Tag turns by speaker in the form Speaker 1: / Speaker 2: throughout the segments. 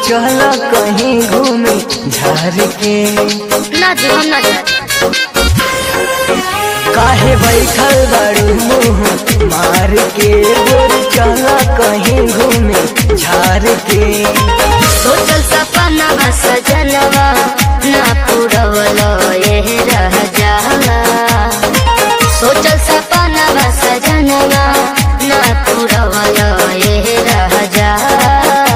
Speaker 1: चल कहीं घूमे झार के
Speaker 2: ना जी हम ना जाए
Speaker 1: काहे बैठल बड़ू मुँह मार के गोर चल कहीं घूमे झार के
Speaker 2: सोचल सपना बा सजनवा ना पूरवलो ये रह जाला सोचल सपना बा सजनवा ना पूरवलो ये रह जाला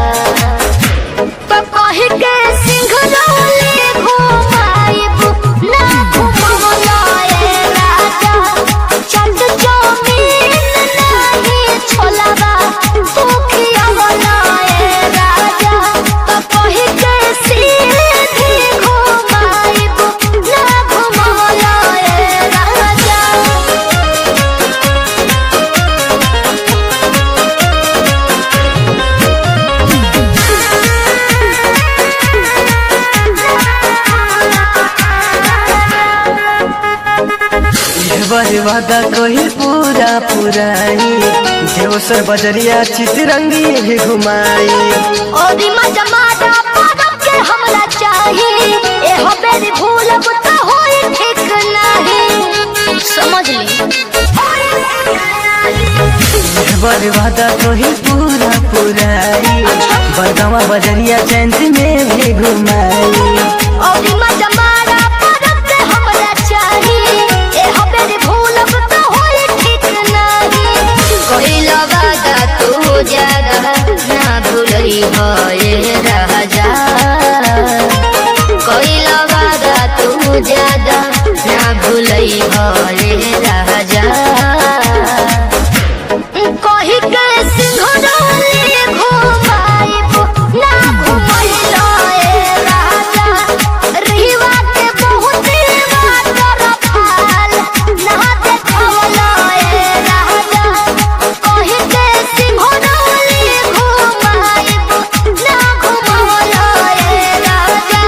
Speaker 2: तो कही के सिंघरौली घुमाइब ना घुमवलो ये राजा चंद जमीन नहीं छोलवा दुखिया वाला ये राजा तो कही के सीधी घुमाइब ना घुमवलो ये राजा
Speaker 1: बर वादा कोई पूरा पुराई देवसर बजरिया चितरंगी भी घुमाई
Speaker 2: ओदी मजमादा पदम के हमरा चाही ए हो बेरी भूलब त होई ठीक नाही समझ ली
Speaker 1: बर वादा कोई पूरा पुराई बरगावा बजरिया चैंत में भी घुमाई
Speaker 2: ओदी मजमादा पदम के हमरा चाही ए हो बेरी भूलब त होई ठीक नाही कइला वादा तू ज्यादा ना भूलई हो ये राजा कइला वादा तू ज्यादा ना भूलई हो ये राजा कही के सिंघरौली घुमाइब ना घुमैलो ए राजा रहिवा के बहुत वाटर फाल ना देखवलो ए राजा कही के सिंघरौली घुमाइब ना घुमवलो ए राजा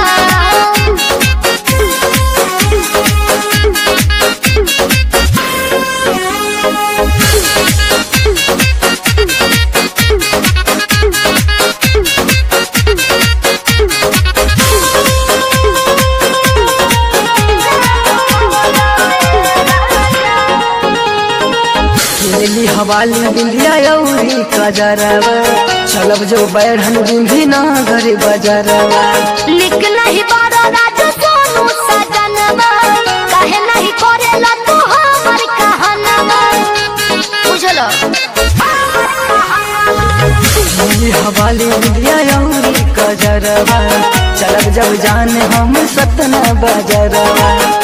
Speaker 1: खेली हवाली बिंदिया औरी कजरवा चलब जो बैठन बिंदी ना घर बजरवा
Speaker 2: निक नहीं बारो राजू सोनू सजनवा काहे नहीं करेला तू हमर कहनवा बुझलो
Speaker 1: खेली हवाली बिंदिया औरी कजरवा चलब जब जान हम सतना बजरवा